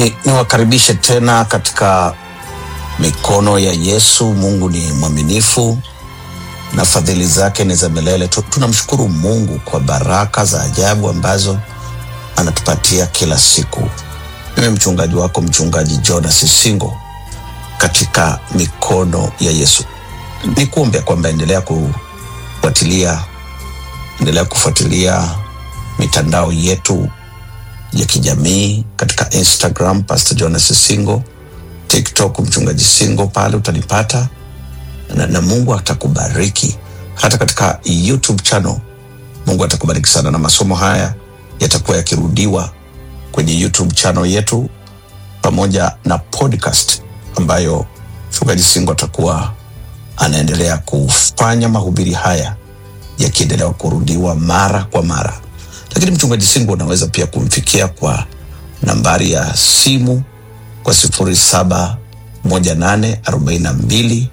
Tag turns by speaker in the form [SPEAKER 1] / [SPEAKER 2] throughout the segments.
[SPEAKER 1] Ni niwakaribishe tena katika mikono ya Yesu. Mungu ni mwaminifu na fadhili zake ni za milele. Tu- Tunamshukuru Mungu kwa baraka za ajabu ambazo anatupatia kila siku. Mimi mchungaji wako mchungaji Jonas Singo katika mikono ya Yesu. Nikuombe kwamba endelea kufuatilia, endelea kufuatilia mitandao yetu ya kijamii katika Instagram Pastor Jonas Singo, TikTok mchungaji Singo, pale utanipata na, na Mungu atakubariki hata katika YouTube channel. Mungu atakubariki sana, na masomo haya yatakuwa yakirudiwa kwenye YouTube channel yetu pamoja na podcast ambayo mchungaji Singo atakuwa anaendelea kufanya mahubiri haya yakiendelea kurudiwa mara kwa mara. Lakini mchungaji Singo unaweza pia kumfikia kwa nambari ya simu kwa sifuri saba moja nane arobaini na mbili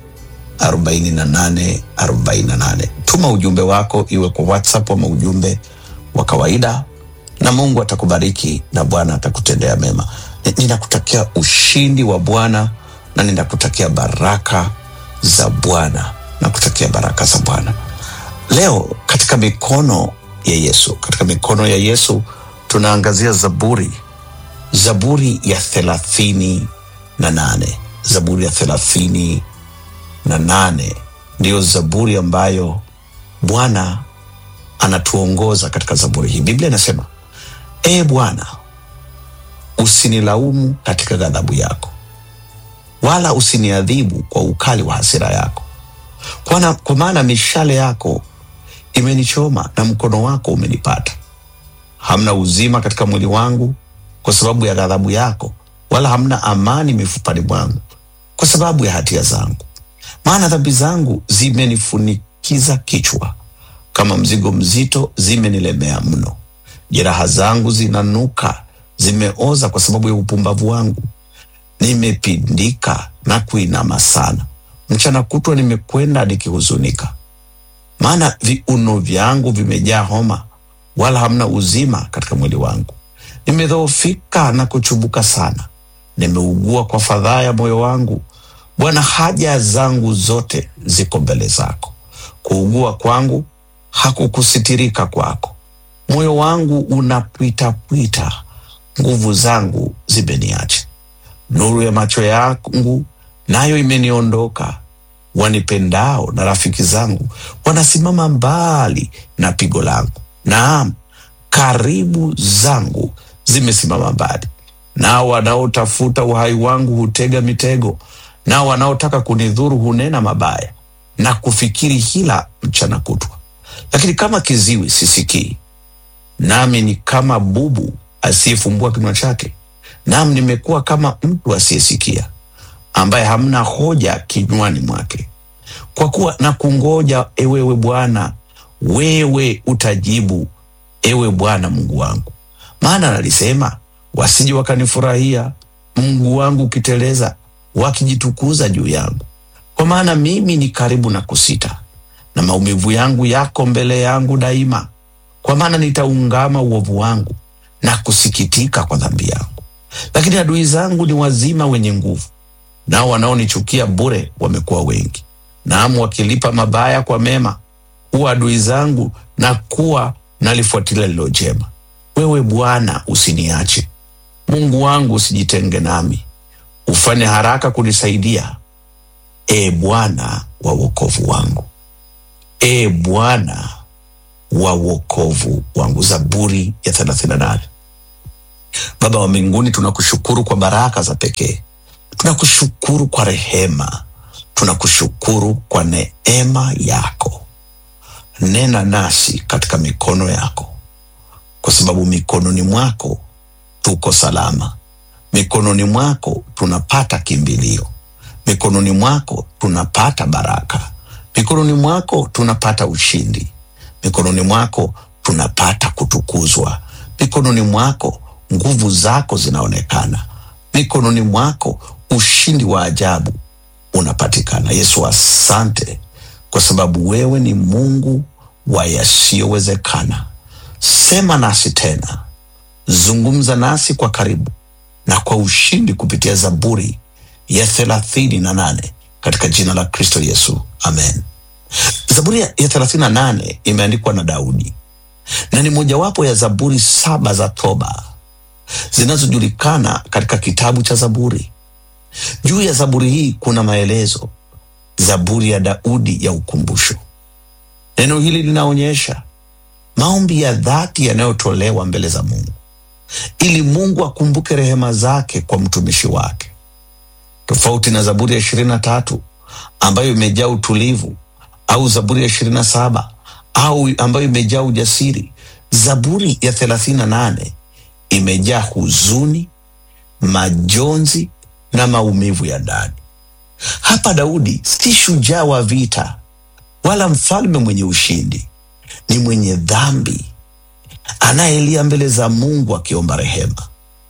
[SPEAKER 1] 48 48. Tuma ujumbe wako iwe kwa WhatsApp ama ujumbe wa kawaida, na Mungu atakubariki na Bwana atakutendea mema. Ni- Ninakutakia ushindi wa Bwana na ninakutakia baraka za Bwana, nakutakia baraka za Bwana. Leo katika mikono ya Yesu, katika mikono ya Yesu tunaangazia Zaburi, Zaburi ya thelathini na nane, Zaburi ya thelathini na nane ndiyo zaburi ambayo Bwana anatuongoza katika zaburi hii. Biblia inasema ee Bwana, usinilaumu katika ghadhabu yako, wala usiniadhibu kwa ukali wa hasira yako, Kwana- kwa maana mishale yako imenichoma na mkono wako umenipata. Hamna uzima katika mwili wangu kwa sababu ya ghadhabu yako, wala hamna amani mifupani mwangu kwa sababu ya hatia zangu maana dhambi zangu zimenifunikiza kichwa, kama mzigo mzito zimenilemea mno. Jeraha zangu zinanuka, zimeoza kwa sababu ya upumbavu wangu. Nimepindika na kuinama sana, mchana kutwa nimekwenda nikihuzunika, maana viuno vyangu vimejaa homa, wala hamna uzima katika mwili wangu. Nimedhoofika na kuchubuka sana, nimeugua kwa fadhaa ya moyo wangu. Bwana, haja zangu zote ziko mbele zako. Kuugua kwangu hakukusitirika kwako. Moyo wangu unapwitapwita, nguvu zangu zimeniacha. Nuru ya macho yangu nayo imeniondoka. Wanipendao na rafiki zangu wanasimama mbali na pigo langu. Naam, karibu zangu zimesimama mbali. Nao wanaotafuta uhai wangu hutega mitego, nao wanaotaka kunidhuru hunena mabaya na kufikiri hila mchana kutwa. Lakini kama kiziwi sisikii, nami ni kama bubu asiyefumbua kinywa chake, nam nimekuwa kama mtu asiyesikia, ambaye hamna hoja kinywani mwake. Kwa kuwa na kungoja, ewewe Bwana, wewe utajibu, ewe Bwana Mungu wangu. Maana nalisema, wasije wakanifurahia, Mungu wangu ukiteleza, wakijitukuza juu yangu. Kwa maana mimi ni karibu na kusita, na maumivu yangu yako mbele yangu daima. Kwa maana nitaungama uovu wangu na kusikitika kwa dhambi yangu. Lakini adui zangu ni wazima wenye nguvu, nao wanaonichukia bure wamekuwa wengi. Naam, wakilipa mabaya kwa mema, huwa adui zangu na kuwa nalifuatilia lilo jema. Wewe Bwana usiniache, Mungu wangu usijitenge nami, ufanye haraka kunisaidia, e Bwana wa wokovu wangu, e Bwana wa wokovu wangu. Zaburi ya 38. Baba wa mbinguni, tunakushukuru kwa baraka za pekee, tunakushukuru kwa rehema, tunakushukuru kwa neema yako. Nena nasi katika mikono yako, kwa sababu mikononi mwako tuko salama, mikononi mwako tunapata kimbilio, mikononi mwako tunapata baraka, mikononi mwako tunapata ushindi, mikononi mwako tunapata kutukuzwa, mikononi mwako nguvu zako zinaonekana, mikononi mwako ushindi wa ajabu unapatikana. Yesu, asante kwa sababu wewe ni Mungu wa yasiyowezekana. Sema nasi tena, zungumza nasi kwa karibu, na kwa ushindi kupitia Zaburi ya thelathini na nane katika jina la Kristo Yesu, amen. Zaburi ya thelathini na nane imeandikwa na Daudi na ni mojawapo ya zaburi saba za toba zinazojulikana katika kitabu cha Zaburi. Juu ya zaburi hii kuna maelezo, zaburi ya Daudi ya ukumbusho. Neno hili linaonyesha maombi ya dhati yanayotolewa mbele za Mungu ili Mungu akumbuke rehema zake kwa mtumishi wake, tofauti na Zaburi ya ishirini na tatu ambayo imejaa utulivu au Zaburi ya ishirini na saba au ambayo imejaa ujasiri. Zaburi ya thelathini na nane imejaa huzuni, majonzi na maumivu ya ndani. Hapa Daudi si shujaa wa vita wala mfalme mwenye ushindi, ni mwenye dhambi anayelia mbele za Mungu akiomba rehema.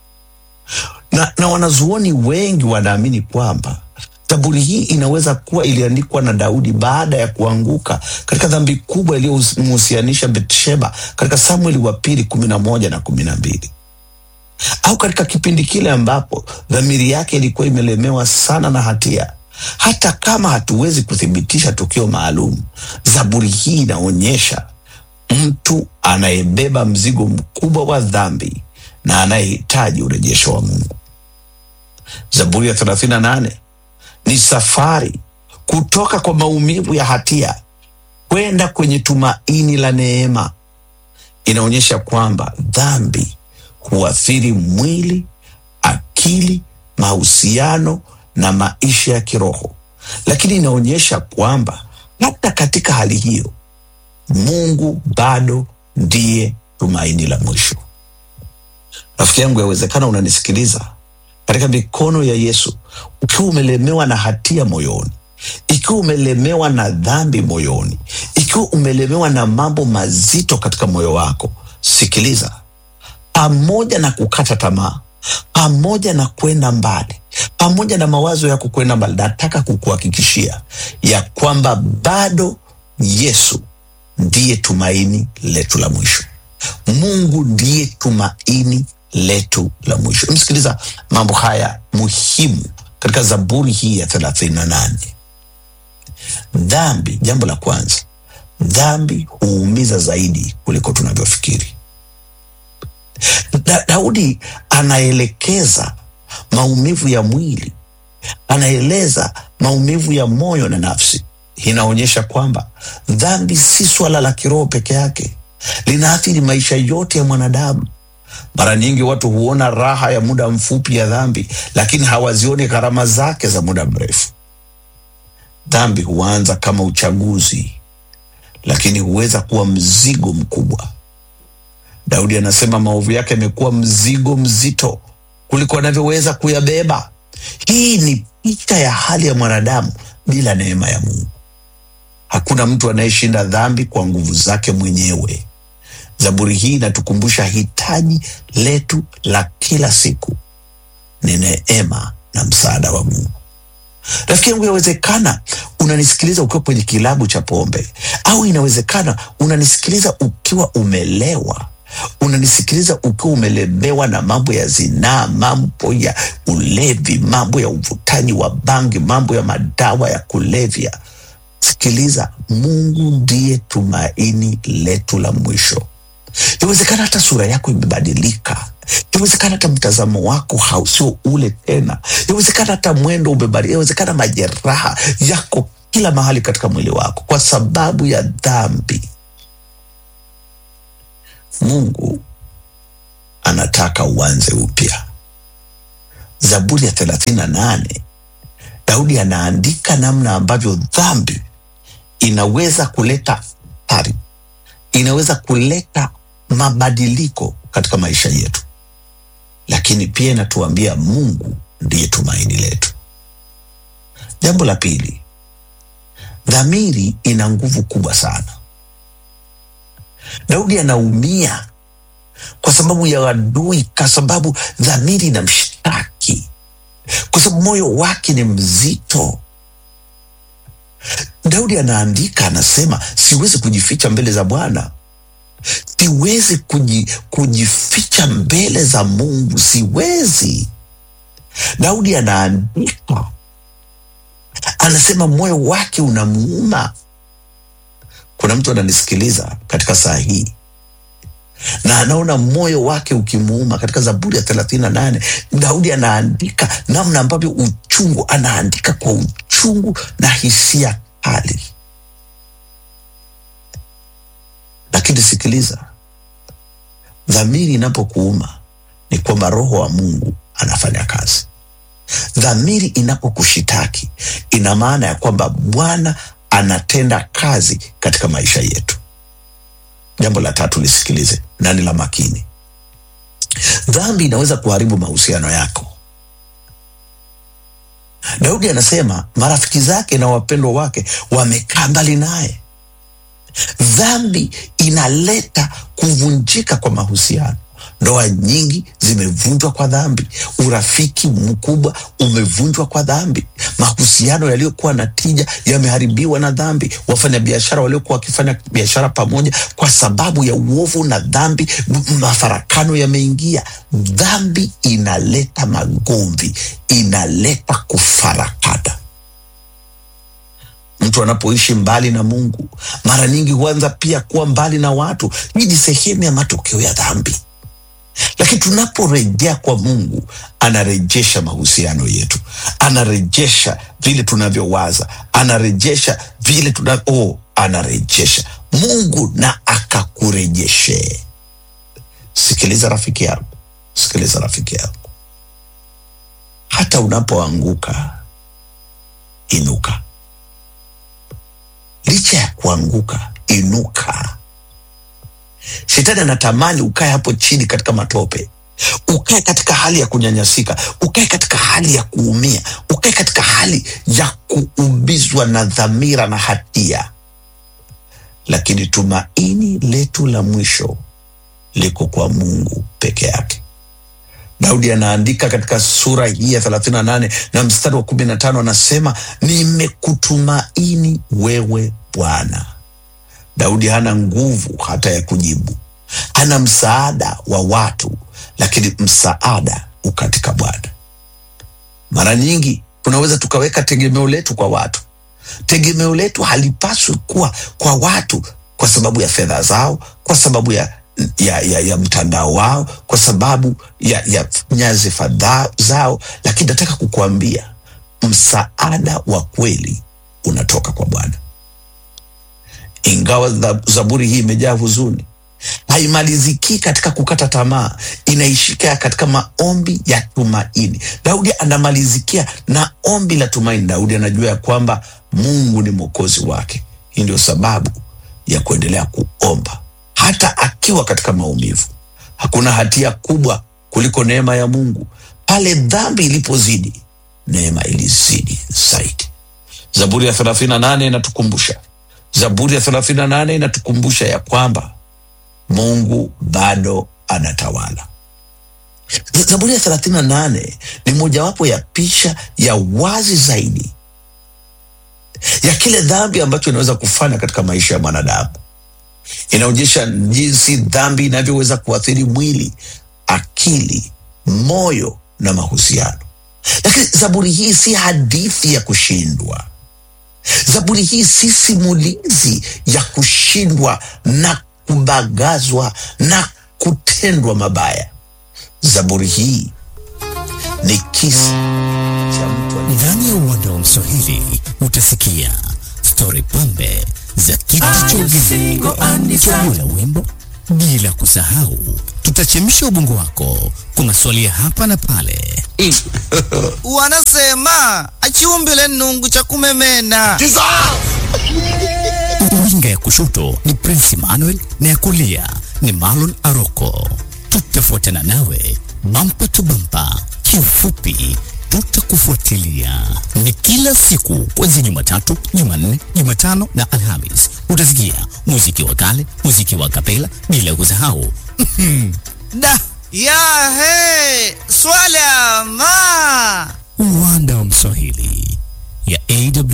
[SPEAKER 1] Na, na wanazuoni wengi wanaamini kwamba zaburi hii inaweza kuwa iliandikwa na Daudi baada ya kuanguka katika dhambi kubwa iliyomhusianisha Betsheba katika Samueli wa pili kumi na moja na kumi na mbili au katika kipindi kile ambapo dhamiri yake ilikuwa imelemewa sana na hatia. Hata kama hatuwezi kuthibitisha tukio maalum, zaburi hii inaonyesha mtu anayebeba mzigo mkubwa wa dhambi na anayehitaji urejesho wa Mungu. Zaburi ya 38 ni safari kutoka kwa maumivu ya hatia kwenda kwenye tumaini la neema. Inaonyesha kwamba dhambi huathiri mwili, akili, mahusiano na maisha ya kiroho, lakini inaonyesha kwamba hata katika hali hiyo Mungu bado ndiye tumaini la mwisho. Rafiki yangu, yawezekana unanisikiliza katika mikono ya Yesu ukiwa umelemewa na hatia moyoni, ikiwa umelemewa na dhambi moyoni, ikiwa umelemewa na mambo mazito katika moyo wako. Sikiliza, pamoja na kukata tamaa, pamoja na kwenda mbali, pamoja na mawazo yako kwenda mbali, nataka kukuhakikishia ya kwamba bado Yesu ndiye tumaini letu la mwisho. Mungu ndiye tumaini letu la mwisho. Msikiliza mambo haya muhimu katika Zaburi hii ya thelathini na nane. Dhambi, jambo la kwanza, dhambi huumiza zaidi kuliko tunavyofikiri. Da, Daudi anaelekeza maumivu ya mwili, anaeleza maumivu ya moyo na nafsi. Inaonyesha kwamba dhambi si swala la kiroho peke yake, linaathiri maisha yote ya mwanadamu. Mara nyingi watu huona raha ya muda mfupi ya dhambi, lakini hawazioni gharama zake za muda mrefu. Dhambi huanza kama uchaguzi, lakini huweza kuwa mzigo mkubwa. Daudi anasema maovu yake yamekuwa mzigo mzito kuliko anavyoweza kuyabeba. Hii ni picha ya hali ya mwanadamu bila neema ya Mungu. Hakuna mtu anayeshinda dhambi kwa nguvu zake mwenyewe. Zaburi hii inatukumbusha hitaji letu la kila siku ni neema na msaada wa Mungu. Rafiki yangu, yawezekana unanisikiliza ukiwa kwenye kilabu cha pombe, au inawezekana unanisikiliza ukiwa umelewa, unanisikiliza ukiwa umelemewa na mambo ya zinaa, mambo ya ulevi, mambo ya uvutaji wa bangi, mambo ya madawa ya kulevya. Sikiliza, Mungu ndiye tumaini letu la mwisho. Yawezekana hata sura yako imebadilika, yawezekana hata mtazamo wako hausio ule tena, yawezekana hata mwendo umebadilika, yawezekana majeraha yako kila mahali katika mwili wako kwa sababu ya dhambi. Mungu anataka uanze upya. Zaburi ya thelathini na nane Daudi anaandika namna ambavyo dhambi inaweza kuleta athari, inaweza kuleta mabadiliko katika maisha yetu, lakini pia inatuambia Mungu ndiye tumaini letu. Jambo la pili, dhamiri ina nguvu kubwa sana. Daudi anaumia kwa sababu ya adui, kwa sababu dhamiri inamshtaki, kwa sababu moyo wake ni mzito. Daudi anaandika, anasema, siwezi kujificha mbele za Bwana, siwezi kuji, kujificha mbele za Mungu, siwezi. Daudi anaandika, anasema moyo wake unamuuma. Kuna mtu ananisikiliza katika saa hii na anaona moyo wake ukimuuma. Katika Zaburi ya thelathini na nane Daudi anaandika namna ambavyo uchungu, anaandika kwa uchungu na hisia kali. Lakini sikiliza, dhamiri inapokuuma ni kwamba Roho wa Mungu anafanya kazi. Dhamiri inapokushitaki ina maana ya kwamba Bwana anatenda kazi katika maisha yetu. Jambo la tatu lisikilize na ni la makini. Dhambi inaweza kuharibu mahusiano yako. Daudi anasema marafiki zake na wapendwa wake wamekaa mbali naye. Dhambi inaleta kuvunjika kwa mahusiano. Ndoa nyingi zimevunjwa kwa dhambi. Urafiki mkubwa umevunjwa kwa dhambi. Mahusiano yaliyokuwa na tija yameharibiwa na dhambi. Wafanyabiashara waliokuwa wakifanya biashara pamoja, kwa sababu ya uovu na dhambi, mafarakano yameingia. Dhambi inaleta magomvi, inaleta kufarakana. Mtu anapoishi mbali na Mungu, mara nyingi huanza pia kuwa mbali na watu. Hii ni sehemu ya matokeo ya dhambi lakini tunaporejea kwa Mungu anarejesha mahusiano yetu, anarejesha vile tunavyowaza, anarejesha vile tuna oh, anarejesha Mungu na akakurejeshe. Sikiliza rafiki yangu, sikiliza rafiki yangu, hata unapoanguka inuka. Licha ya kuanguka, inuka. Shetani anatamani ukae hapo chini katika matope, ukae katika hali ya kunyanyasika, ukae katika hali ya kuumia, ukae katika hali ya kuumizwa na dhamira na hatia. Lakini tumaini letu la mwisho liko kwa Mungu peke yake. Daudi anaandika katika sura hii ya 38 na mstari wa 15, anasema nimekutumaini wewe Bwana. Daudi hana nguvu hata ya kujibu, ana msaada wa watu, lakini msaada ukatika Bwana. Mara nyingi tunaweza tukaweka tegemeo letu kwa watu. Tegemeo letu halipaswi kuwa kwa watu kwa sababu ya fedha zao, kwa sababu ya, ya, ya, ya mtandao wao, kwa sababu ya, ya nyadhifa zao, lakini nataka kukuambia msaada wa kweli unatoka kwa Bwana. Ingawa Zaburi hii imejaa huzuni, haimaliziki katika kukata tamaa, inaishika katika maombi ya tumaini. Daudi anamalizikia na ombi la tumaini. Daudi anajua ya kwamba Mungu ni mwokozi wake. Hii ndio sababu ya kuendelea kuomba hata akiwa katika maumivu. Hakuna hatia kubwa kuliko neema ya Mungu. Pale dhambi ilipozidi, neema ilizidi zaidi. Zaburi ya 38 inatukumbusha Zaburi ya 38 inatukumbusha ya kwamba Mungu bado anatawala. Zaburi ya 38 ni mojawapo ya picha ya wazi zaidi ya kile dhambi ambacho inaweza kufanya katika maisha ya mwanadamu. Inaonyesha jinsi dhambi inavyoweza kuathiri mwili, akili, moyo na mahusiano. Lakini zaburi hii si hadithi ya kushindwa. Zaburi hii si simulizi ya kushindwa na kubagazwa na kutendwa mabaya. Zaburi hii ni kisa cha mtu
[SPEAKER 2] Ndani ya uwanda wa Mswahili utasikia stori pambe za kiti cha ugeni, chaguo la wimbo, bila kusahau tutachemsha ubongo wako kwa maswali ya hapa na pale.
[SPEAKER 3] wanasema achiumbile nungu cha kumemena.
[SPEAKER 2] Winga ya kushoto ni Prince Emmanuel na ya kulia ni Marlon Aroko. Tutafuatana nawe bampa tu bampa, kiufupi tutakufuatilia. Ni kila siku kuanzia Jumatatu, Jumanne, Jumatano na Alhamis. Utasikia muziki wa kale, muziki wa kapela, bila kusahau
[SPEAKER 3] Da ya he swala ma
[SPEAKER 2] uwanda wa Mswahili ya AW